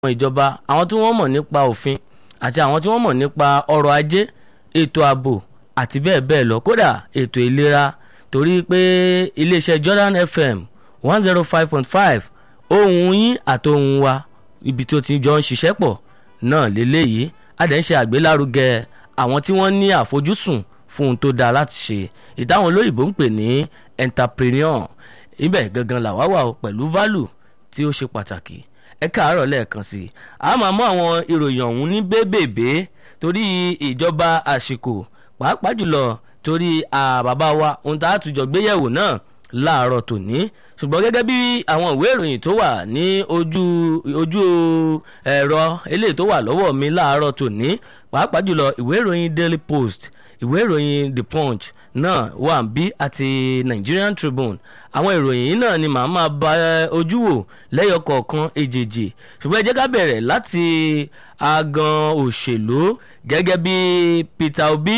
àwọn ìjọba àwọn tí wọ́n mọ̀ nípa òfin àti àwọn tí wọ́n mọ̀ nípa ọrọ̀ ajé ètò ààbò àti bẹ́ẹ̀ bẹ́ẹ̀ lọ kódà ètò ìlera torí pé iléeṣẹ́ Jordan FM one zero five point five ohùn yín àtohùn wa ibi tó ti jọ ń ṣiṣẹ́ pọ̀ náà lélẹ́yìí adẹ̀ ń ṣe àgbélárugẹ àwọn tí wọ́n ní àfojúsùn fún ohun tó dáa láti ṣe ìtàwọn olóyìnbó ń pè ní entrepreneur ibẹ̀ gangan làwa wà o pẹ̀lú value tí ó ṣe pàtàkì ẹ káàárọ̀ lẹ́ẹ̀kan sí i a máa mú àwọn ìròyìn ọ̀hún ní bébèbé torí ìjọba àsìkò pàápàá jùlọ torí bàbá wa ohun tá a tún jọ gbéyẹ̀wò náà láàárọ̀ tòní ṣùgbọ́n gẹ́gẹ́ bí àwọn ìwé ìròyìn tó wà ní ojú ojú ẹ̀rọ eléyìí tó wà lọ́wọ́ mi láàárọ̀ tòní pàápàá jùlọ ìwé ìròyìn Daily Post ìwé ìròyìn The Punch náà wà bí àti Nigerian Tribune àwọn ìròyìn yìí náà ni màá máa bá ojú wò lẹ́yọ kọ̀ọ̀kan èjèèjì ṣùgbọ́n ẹ jẹ́ ká bẹ̀rẹ̀ láti agan òṣèlú gẹ́gẹ́ bí Peter Obi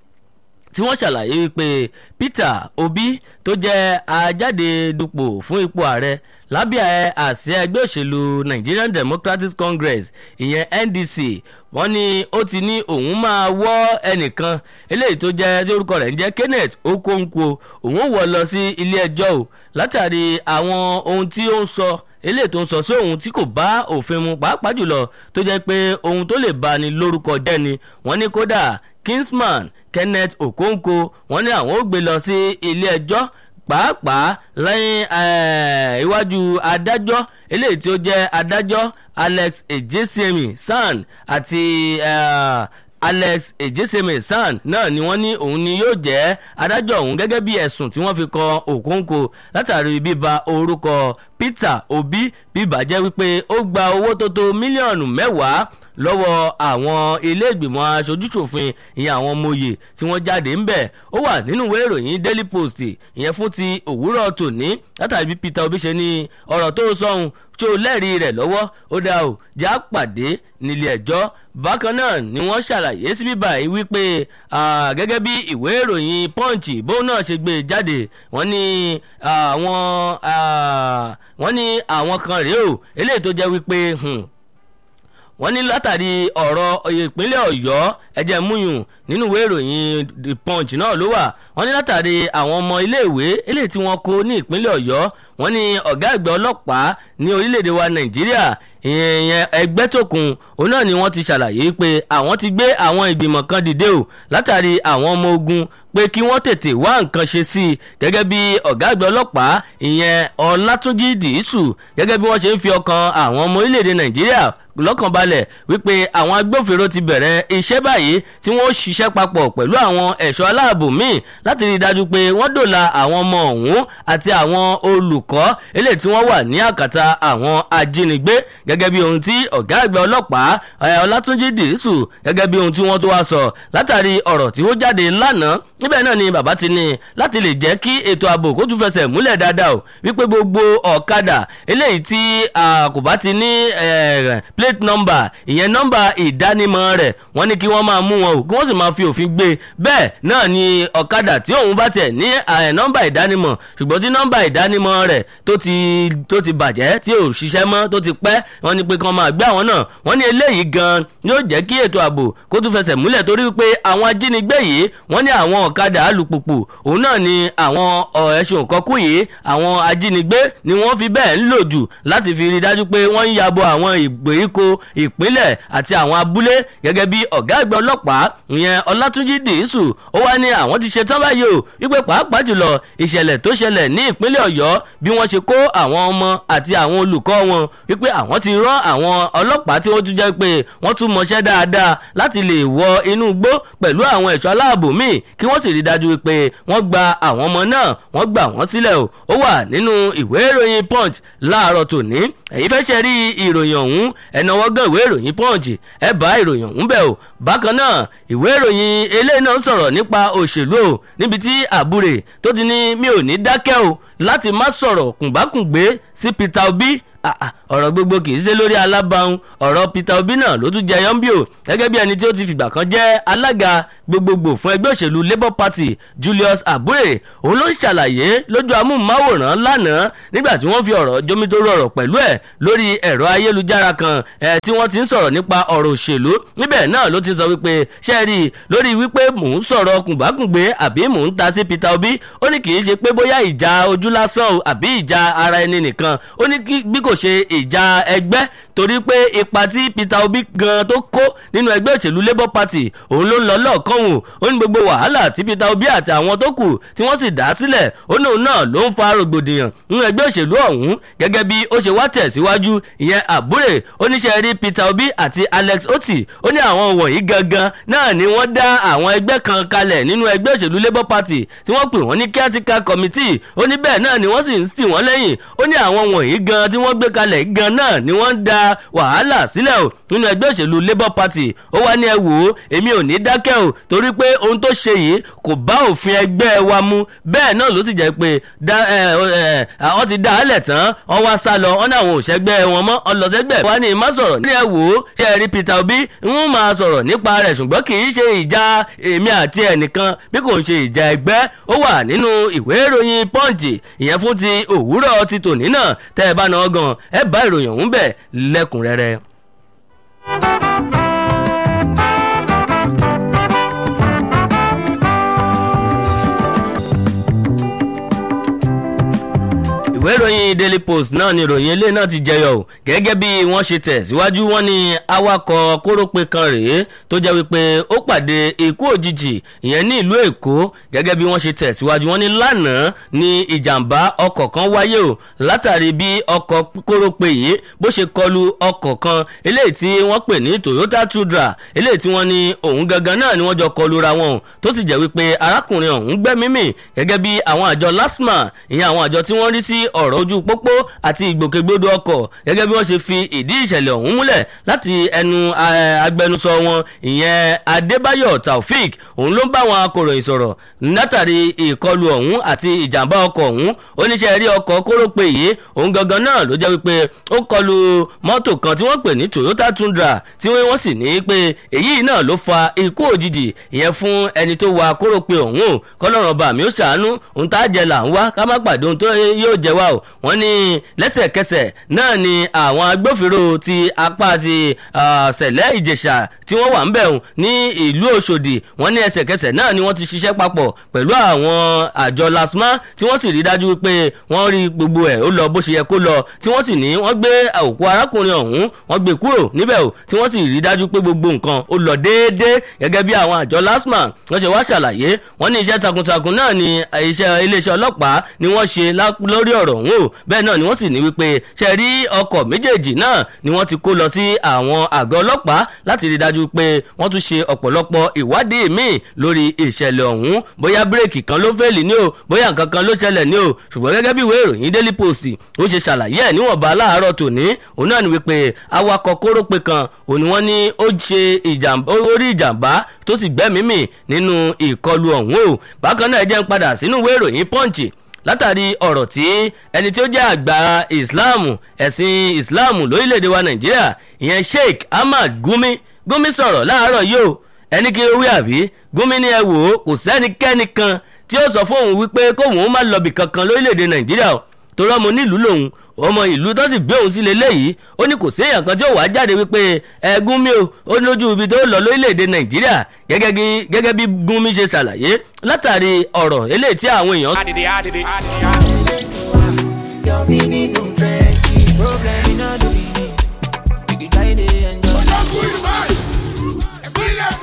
tí wọ́n ṣàlàyé wípé Peter Obi tó jẹ́ ajáde dupò fún ipò ààrẹ lábẹ́ àsíá ẹgbẹ́ òṣèlú Nigerian Democratic Congress ìyẹn NDC wọ́n ní ó ti ní òun máa wọ́ ẹnìkan eléyìí tó jẹ́ tí orúkọ rẹ̀ ń jẹ́ Kenneth Okonkwo òun wọ̀ lọ sí ilé ẹjọ́ o látàrí àwọn ohun tí ó ń sọ eléyìí tó ń sọ sí ohun tí kò bá òfin mu pàápàá jùlọ tó jẹ́ pé ohun tó lè bá ní lórúkọ jẹ́ ni wọ́n ní kódà Kingsman Kenneth Okonkwo wọ́n ní àwọn ó gbé lọ sí ilé ẹjọ́ pàápàá lẹ́yìn iwájú adájọ́ eléyìí tí ó jẹ́ adájọ́ Alex Ejesemi San àti uh, Alex Ejesemi San náà ni wọ́n ní òun ni yóò jẹ́ adájọ́ ọ̀hún gẹ́gẹ́ bí ẹ̀sùn tí wọ́n fi kan Okonkwo látàrí bíba orúkọ Peter Obi bíbàjẹ́ wípé ó gba owó tó tó mílíọ̀nù mẹ́wàá lọ́wọ́ àwọn ilé ìgbìmọ̀ aṣojúṣòfin ìyẹn àwọn mòye tí wọ́n jáde ń bẹ̀ ó wà nínú ìwé ìròyìn Daily Post ìyẹn fún ti òwúrọ̀ tòní látàrí bí Peter Obi ṣe ní ọ̀rọ̀ tó sọ̀hún tí ó lẹ́rìí rẹ̀ lọ́wọ́ ó dá o já pàdé nílé ẹjọ́ bákan náà ni wọ́n ṣàlàyé sí bíbá yìí wípé gẹ́gẹ́ bí ìwé ìròyìn Punch bóun náà ṣe gbé jáde wọ́n ní àwọn wọ́n ní àwọn kan rèé o eléyìí tó jẹ́ wípé wọ́n ní látàrí ọ̀rọ̀ ìpínlẹ̀ ọ̀yọ́ ẹ̀jẹ̀ múyùn nínú ìwé ìròyìn the punch náà ló wà wọ́n ní látàrí àwọn ọmọ iléèwé eléyìí tí wọ́n kó ní ìpínlẹ̀ ọ̀yọ́ wọ́n ní ọ̀gá àgbà ọlọ́pàá ní orílẹ̀-èdè wa nàìjíríà ìyẹn ẹgbẹ́tòkun òun náà ni wọ́n ti ṣàlàyé pé àwọn ti gbé àwọn ìgbìmọ̀ kan dìde o látàrí àwọn ọmọ ogun pé kí wọ́n tètè wá nǹkan ṣe sí i gẹ́gẹ́ bí ọ̀gá àgbà ọlọ́pàá ìyẹn ọlátúnjì dìísù gẹ́gẹ́ bí wọ́n ṣe ń fi ọkàn àwọn ọmọ orílẹ̀-èdè nàìjíríà lọ́kàn balẹ̀ wípé àwọn agbófinró ti bẹ̀rẹ̀ iṣẹ́ báyìí tí wọ́n ṣiṣẹ́ papọ̀ pẹ̀lú àwọn ẹ̀ṣọ́ aláàbò míì láti rí i dájú pé wọ́n dòla àwọn ọmọ ọ̀hún àti àwọn olùkọ́ eléyìí tí wọ́n wà ní àkàtà àwọn ajínigbé gẹ́gẹ́ bí ohun tí ọ̀gá àgbà ọlọ́pàá ọlátúnjì dìísù gẹ́gẹ́ bí ohun tí wọ́n tó wá sọ látàrí ọ̀rọ̀ tí ó jáde lánàá níbẹ̀ náà ni bàbá ti ní láti lè jẹ́ kí ètò ààbò kó tún fẹsẹ̀ múlẹ̀ dáadáa o wípé gbogbo ọ̀kadà eléyìí tí kò bá ti ní plate number ìyẹn nọ́mbà ìdánimọ̀ rẹ̀ wọ́n ní kí wọ́n máa mú wọn o kí wọ́n sì máa fi òfin gbé bẹ́ẹ̀ náà ni ọ̀kadà tí òun bá tiẹ̀ ní nọ́mbà ìdánimọ̀ ṣùgbọ́n tí nọ́mbà ìdánimọ̀ rẹ̀ tó ti tó ti bàjẹ́ tí ò ṣiṣẹ́ mọ́ tó ti pẹ́ wọ́n ní pé kí wọ́n máa gbé àwọn náà wọ́n ní eléyìí gan yóò jẹ́ kí ètò ààbò kó tún fẹsẹ̀ múlẹ̀ torí pé àwọn ajínigbé yìí wọ́n ní àwọn ọ̀kadà alùpùpù òun náà ni àwọn ẹ̀sùn kọ́kú yìí àwọn ajínigbé ni wọ́n fi bẹ́ẹ̀ ń lò jù láti fi rí dájú pé wọ́n ń yabo àwọn ìgbèríko ìpínlẹ̀ àti àwọn abúlé gẹ́gẹ́ bí ọ̀gá àgbà ọlọ́pàá ìyẹn ọlátúnjì dìísù ó wá ní àwọn ti ṣe tán báyìí o wípé pàápàá jùlọ ìṣẹ̀lẹ̀ tó ṣẹlẹ̀ ní ìpínlẹ̀ ọ̀yọ́ bí wọ́n ṣe kó àwọn ọmọ àti àwọn olùkọ́ wọn wípé àwọn ti rán àwọn ọlọ́pàá tí wọ́n tún jẹ́ pé wọ́n tún mọṣẹ́ dáadáa láti lè wọ inú igbó pẹ̀lú àwọn ẹ̀ṣọ́ aláàbò míì kí wọ́n sì rí dájú pé wọ́n gba àwọn ọmọ náà wọ́n gbà wọ́n sílẹ̀ o ó wà nínú ìwé ìròyìn punch láàárọ̀ tòní ẹ̀yin fẹ́ ṣe rí ìròyìn ọ̀hún ẹ̀nàwọ́ gan ìwé ìròyìn punch ẹ bá ìròyìn ọ̀hún bẹ̀ o bákan náà ìwé ìròyìn eléyìí náà ń sọ̀rọ̀ nípa òṣèlú o níbi tí àbúrè tó ti ní mi ò ní dákẹ́ o láti má sọ̀rọ̀ kùnbákùngbé sí Peter Obi ọ̀rọ̀ gbogbo kì í ṣe lórí alábàáhùn ọ̀rọ̀ Peter Obi náà ló tún jẹyọ ń bí o gẹ́gẹ́ bí ẹni tí ó ti fìgbà kan jẹ́ alága gbogbogbò fún ẹgbẹ́ òṣèlú Labour Party Julius Abure òun ló ń ṣàlàyé lójú amóhùnmáwòrán lánàá nígbà tí wọ́n fi ọ̀rọ̀ jomitoro ọ̀rọ̀ pẹ̀lú ẹ̀ lórí ẹ̀rọ ayélujára kan ẹ̀ tí wọ́n ti ń sọ̀rọ̀ nípa ọ̀rọ̀ òṣèlú níbẹ̀ náà ló ti sọ wípé ṣe rí i lórí wípé mò ń sọ̀rọ̀ kùnbákùngbé àbí mò ń ta sí Peter Obi ó ní kì í ṣe pé bóyá ìjà ojú lásán o àbí ìjà ara ẹni nìkan ó ní bí kò ṣe ìjà ẹgbẹ́ torí pé ipa tí Peter Obi gan tó kó nínú ẹgbẹ́ òṣèlú Labour Party òun ló ń lọ lọ́ọ̀kan wò ó ní gbogbo wàhálà tí Peter Obi àti àwọn tó kù tí wọ́n sì dá sílẹ̀ ó ní òun náà ló ń fa rògbòdìyàn nínú ẹgbẹ́ òṣèlú ọ̀hún gẹ́gẹ́ bí ó ṣe wá tẹ̀síwájú ìyẹn àbúrè oníṣẹ́ rí Peter Obi àti Alex Oti ó ní àwọn wọ̀nyí gangan náà ni wọ́n dá àwọn ẹgbẹ́ kan kalẹ̀ nínú ẹgbẹ́ òṣèlú Labour Party tí wọ́n pè wọ́n ní caretaker committee ó ní bẹ́ẹ̀ náà ni wọ́n sì ń tì wọ́n lẹ́yìn ó ní àwọn wọ̀nyí gan tí wọ́n gbé kalẹ̀ gan náà ni wọ́n ń da wàhálà sílẹ̀ o nínú ẹgbẹ́ òṣèlú Labour Party ó wá ní ẹ wò ó èmi ò ní dákẹ́ o torí pé ohun tó ṣe yìí kò bá òfin ẹgbẹ́ wa mu bẹ́ẹ̀ náà ló sì jẹ́ pé àwọn ti dá àálẹ̀ tán wọ́n wá sá lọ wọ́n ní àwọn òṣègbè wọn mọ́ ọlọ́sẹ́gbẹ̀ wá ní má sọ̀rọ̀ ní ẹ wò ó ṣe rí Peter Obi ń máa sọ̀rọ̀ nípa rẹ̀ ṣùgbọ́n kì í ṣe ìjà èmi àti ẹnìkan bí kò ń ṣe ìjà ẹgbẹ́ ó wà nínú ìwé ìròyìn Punch ìyẹn fún ti òwúrọ̀ ti tòní náà tẹ́ ẹ bá náà gan ẹ bá ìròyìn ọ̀hún bẹ̀ lẹ́kùnrẹ́rẹ́. ìwé ìròyìn daily post náà ni ìròyìn ilé náà ti jẹyọ o gẹ́gẹ́ bí wọ́n ṣe tẹ̀ síwájú wọn ni awakọ̀ kórópè kan rèé tó jẹ́ wípé ó pàdé ikú òjijì ìyẹn ní ìlú èkó gẹ́gẹ́ bí wọ́n ṣe tẹ̀ síwájú wọn ni lánàá ni ìjàmbá ọkọ̀ kan wáyé o látàrí bí ọkọ̀ kórópè yìí bó ṣe kọlu ọkọ̀ kan eléyìí tí wọ́n pè ní toyota tundra eléyìí tí wọ́n ní òun gangan náà ni wọ́n jọ kọlu ra wọn tó sì jẹ́ wípé arákùnrin ọ̀hún gbẹ́mímì gẹ́gẹ́ bí àwọn àjọ lasma ìyẹn àwọn àjọ tí wọ́n rí sí ọ̀rọ̀ ojú pópó àti ìgbòkègbodò ọkọ̀ gẹ́gẹ́ bí wọ́n ṣe fi ìdí ìṣẹ̀lẹ̀ ọ̀hún múlẹ̀ láti ẹnu agbẹnusọ wọn ìyẹn Adébáyọ̀ Taofik òun ló ń bá àwọn akọ̀ròyìn sọ̀rọ̀ látàrí ìkọlù ọ̀hún àti ìjàmbá ọkọ̀ ọ̀hún oníṣẹ́ rí ọkọ̀ kórópè yìí òun gangan náà ló jẹ́ wípé ó kọlù mọ́tò kan tí wọ́n pè ní Toyota Tundra tí wọ́n sì ní pé èyí náà ló fa ikú òjijì ìyẹn fún ẹni tó wa kórópè ọ̀hún kọ́lọ́run ọba mi ó ṣàánú òun tá a jẹ là ń wá ká má pàdé ohun tó yóò jẹ wá o wọ́n ní lẹ́sẹ̀kẹsẹ̀ náà ni àwọn agbófinró ti apá ti sẹ̀lẹ̀ ìjẹ̀ṣà tí wọ́n wà ń bẹ̀ ní ìlú Òṣòdì wọ́n ní ẹsẹ̀kẹsẹ̀ náà ni wọ́n ti ṣiṣẹ́ papọ̀ pẹ̀lú àwọn àjọ lasma tí wọ́n sì rí dájú pé wọ́n rí gbogbo ẹ̀ ó lọ bó ṣe yẹ kó lọ tí wọ́n sì ní wọ́n gbé òkú arákùnrin ọ̀hún wọ́n gbé kúrò níbẹ̀ o tí wọ́n sì rí dájú pé gbogbo nǹkan ó lọ déédéé gẹ́gẹ́ bí àwọn àjọ lasma wọ́n ṣe wá ṣàlàyé wọ́n ní iṣẹ́ takuntakun náà ni iṣẹ́ iléeṣẹ́ ọlọ́pàá ni wọ́n ṣe lórí ọ̀rọ̀ ọ̀hún o bẹ́ẹ̀ náà ni wọ́n sì ní wípé ṣe rí ọkọ̀ méjèèjì náà ni wọ́n ti kó lọ sí àwọn àgọ́ ọlọ́pàá láti rí dájú pé wọ́n tún ṣe ọ̀pọ̀lọpọ̀ ìwádìí míì lórí ìṣẹ̀lẹ̀ ọ̀hún bóyá bírèkì kan ló fẹ́ẹ̀lì ní o bóyá nǹkan kan ló ṣẹlẹ̀ ní o ṣùgbọ́n gẹ́gẹ́ bí ìwé ìròyìn Daily Post ó ṣe ṣàlàyé ẹ̀ níwọ̀nba láàárọ̀ tòní òun náà ni wípé awakọ̀ kórópè kan òun ni wọ́n ní ó ṣe ìjàmbá ó rí ìjàmbá tó sì gbẹ́mìí mì nínú ìkọlù ọ̀hún o bákan náà ẹ jẹ́ ń padà sínú ìwé ìròyìn Punch látàrí ọ̀rọ̀ tí ẹni tí ó jẹ́ àgbà ìsìláàmù ẹ̀sìn ìsìláàmù lórílẹ̀‐èdè wa nàìjíríà ìyẹn sheikh ahmad gumi gumi sọ̀rọ̀ láàárọ̀ yìí o ẹni kí ó wí àbí gumi ní ẹ wò ó kò sẹ́nikẹ́ni kan tí ó sọ fóun wípé kóun má lọ́bì kankan lórílẹ̀‐èdè nàìjíríà o torí ọmọ onílùú lòun ọmọ ìlú tó sì gbé òun sílé léyìí ó ní kò séèyàn kan tí ó wàá jáde wípé ẹ Gúnmi o ó ní lójú ibi tó lọ lórílẹ̀‐èdè Nàìjíríà gẹ́gẹ́ bí Gúnmi ṣe ṣàlàyé látàrí ọ̀rọ̀ eléyìí tí àwọn èèyàn. Your meaning no trenches. Problem in all the